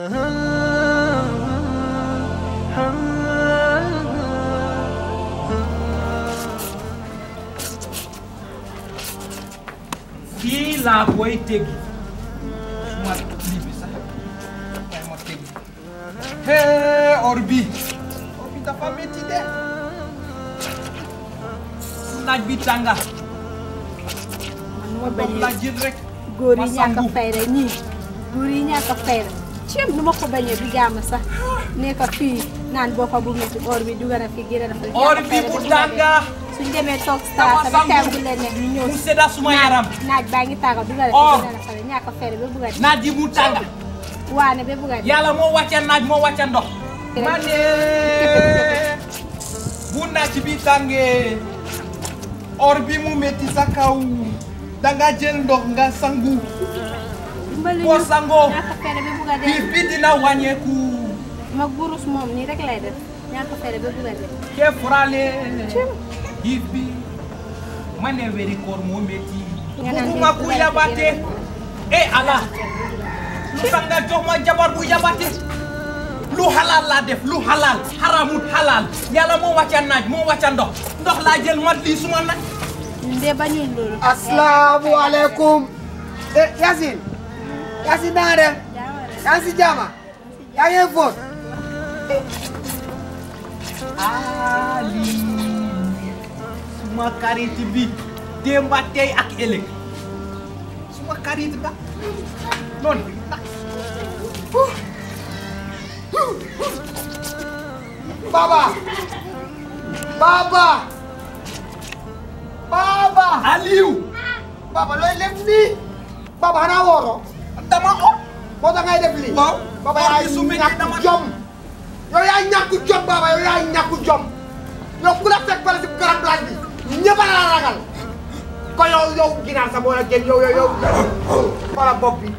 fii laa koy teggi suma lii bi sax kay ma teggi hee or bi or bi dafa métti de naaj bi tànga ma moom laa jël rek góor ma yi ñàkk a sangu. fayda ñii góor yi ñàkk a fayda ceeb nu ma ko bañee du jaama sax ne ko fii naan boppa bu métti or bi dugg na fi génn na fi or bi bu tànga suñ demee toog Dama star sama sangu. teew bu leen neex ñu ñëw mu sedda suma yaram naaj baa ngi tàgga dugg na Or. fi génn na fa ñàkk a fayda ba bugg a dee naaj bi mu tànga waane ba bugg a dee yàlla moo wàcce naaj moo wàcce ndox Kere. ma ne bu naaj bi tàngee or bi mu métti sa kaw danga jël ndox nga sangu dimbali boo ñu sangoo ñàkk a fayda ba bugg a biir dee bi dina wàññeeku mag burus moom nii rek lay def ñàkk a fayda ba bugg a dee ke furale biir bi ma ne weri koor moo métti Nga naan bugguma dee ku dugal yabate ci e ala lu tax nga jox ma jabar bu yabate lu halal laa def lu halal haramut halal yàlla moo wàcca naaj moo wàcca ndox ndox laa jël mat lii suma nag ñun de bañul loolu asalaamualeykum eh Yacine Yacine na nga def yaa ngi si jaama yaa ngi fóot ali suma karit bi démba tey ak ëllëg suma karit ba noonu baba baba baba Aliou baba looy def nii baba xanaa wooro dama o moo tax ngay def lii waaw baba or yaa bi su métti dama ñàkk jom yow yaa ñàkk jom baba yow yaa ñàkk jom yow ku la fekk bala si garab laaj bi ñëpp a la ragal ko yow yow ginaar sa moo la gën yow yow yow wala bopp bi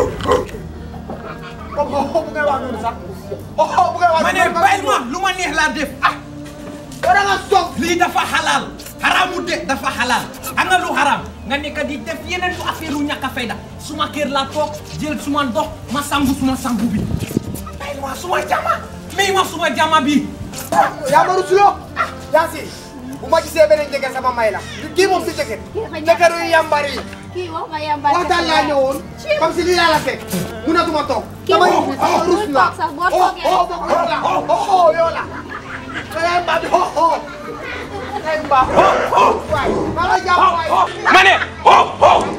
bopp boobu bu ngay wax noonu sax oh bu ngay wax ma ne bàyyi ma lu ma neex laa def ah yow da nga soog lii dafa halal haramu de dafa halal am na lu haram nga nekk di def yeneen lu affaire lu ñàkk a fayda suma kër laa toog jël suma ndox ma sangu suma sangu bi bàyyi ma suma jama may ma suma jama bi yaa ma rusuloo Yacine bu ma gisee beneen jëkkër sama may la kii moom si jëkkër jëkkër yu yambar yi kii wax ma yàmbaar waxtaan laa ñëwoon comme si lii laa la fekk munatuma toog Kii dama moom dama rus bul naa toog sax, boo oh toogee- oh bokk yow la oh oh yow la nga yaay mbaa bi oh oh yaay mbaa oh oh waay maa la jàpp waay ma ne oh oh